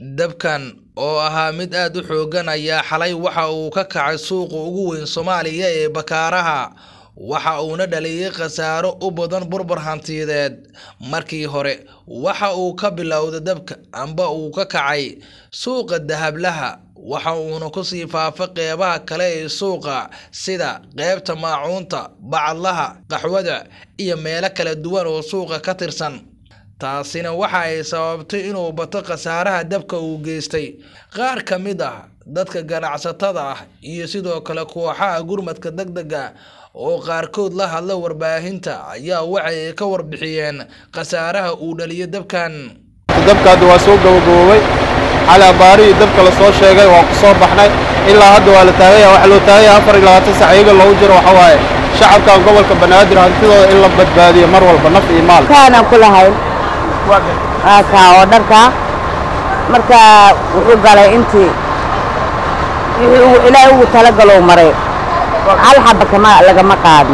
dabkan oo ahaa mid aad u xooggan ayaa xalay waxa uu ka kacay suuqa ugu weyn soomaaliya ee bakaaraha waxa uuna dhaliyay khasaaro u badan burbur hantiyadeed markii hore waxa uu ka bilowday dabka amba uu ka kacay suuqa dahablaha waxa uuna kusii faafay qeybaha kale ee suuqa sida qeybta maacuunta bacadlaha qaxwada iyo meelo kala duwan oo suuqa ka tirsan taasina waxa ay sababtay inuu bato khasaaraha dabka uu geystay qaar ka mid ah dadka ganacsatada ah iyo sidoo kale kooxaha gurmadka degdega oo qaarkood la hadla warbaahinta ayaa waxay ka warbixiyeen khasaaraha uu dhaliyo dabkan dabka hadda waa soo gabagaboobay xali abaarihii dabka la soo sheegay waa ku soo baxnay ilaa hadda waa la taagaya waxaa loo taagaya afar iyo labaatan sac iyaga loogu jiro waxa waaye shacabka gobolka banaadir hantidooda in la badbaadiyo mar walba naf iyo maal kaanaan ku lahayn kaa oo dharkaa marka wuxuu galay intii wixii ilaahay ugu talagalow maray hal xaba kama lagama qaadin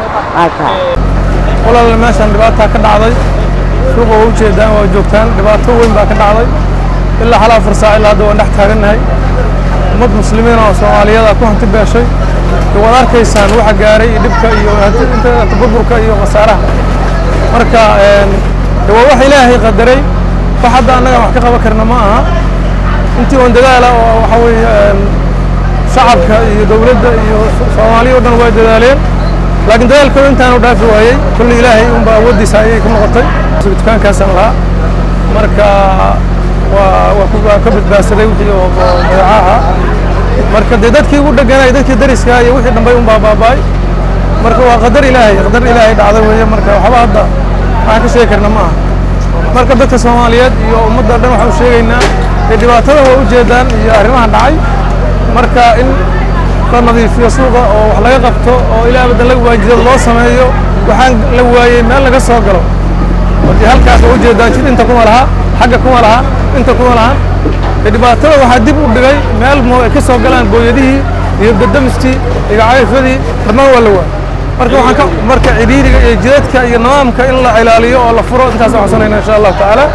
walaal meeshaan dhibaataa ka dhacday suuqa waa ujeedaan waa joogtaan dhibaato weyn baa ka dhacday ilaa hal afar saac ilaa hadda waan dhex taagannahay ummad muslimiin oo soomaaliyada ku hanti beeshay waad arkaysaan waxa gaaray iyo dhibka iyo inta burburka iyo khasaaraha marka waa wax ilaahay qadaray wax hadda annaga wax ka qaban karna ma aha intii oon dadaala oo waxa weeye shacabka iyo dowladda iyo soomaaliya o dhan waa dadaaleen laakiin dadaalkooda intaanu dhaafi waayey kulli ilaahay unba awooddiisa ayay ku noqotay dukaankaasaan lahaa marka waa waa ka badbaadsaday wixii oo badeecaha marka dee dadkii ugu dheganay dadkii dariska iyo wixii dhambay unbaa baaba'ay marka waa qadar ilaahay qadar ilaahay dhacday weeye marka waxba hadda waxaan ka sheegi karna ma aha marka dadka soomaaliyeed iyo ummadda dhan waxaan u sheegaynaa ee dhibaatada waa ujeedaan iyo arrimahan dhacay marka in la nadiifiyo suuqa oo wax laga qabto oo ilaa badan laga waajidad loo sameeyo waxaan la waayey meel laga soo galo markii halkaas waa ujeedaan jid inta kuma laha xagga kuma laha inta kuma lahan ee dhibaatada waxaa dib u dhigay meel moo ay ka soo galaan booyadihii iyo dadamistii iyo cayfadii dhammaan waa la waayey marka waxaan ka marka cidhiiriga iyo jidadka iyo nidaamka in la ilaaliyo oo la furo intaas waxaan sanayna insha allahu tacaala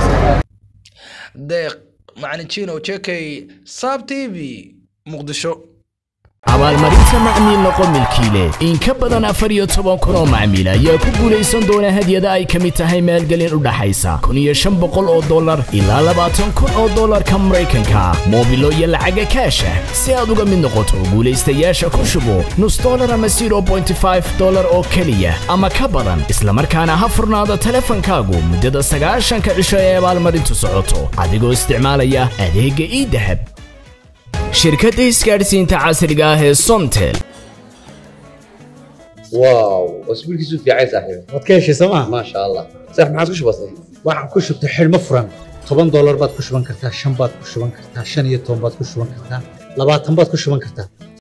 deeq macalin jino jekey saab t v muqdisho abaalmarinta macmiil noqo milkiile in ka badan afar iyo toban kun oo macmiil ayaa ku guulaysan doona hadyada ay ka mid tahay maalgelin u dhaxaysa kun iyo shan boqol oo dollar ilaa labaatan kun oo dollarka maraykanka moobilo iyo lacaga kaasha si aad uga mid noqoto guulaystayaasha ku shubo nus dollar ama zero bointy five dollar oo keliya ama ka badan islamarkaana ha furnaado teleefankaagu muddada sagaashanka cisho ee abaalmarintu socoto adigoo isticmaalaya adeegga ii dahab shirkadda isgaadhsiinta casriga ah ee somtel واو اسبوع كيسو في عايز صاحبي waad ka heshay sooma ما شاء الله صح ما عادش بسيط waxaan ku shubtay xidhmo furan toban doolar baad ku shuban kartaa shan baad ku shuban kartaa shan iyo toban baad ku shuban kartaa labaatan baad ku shuban kartaa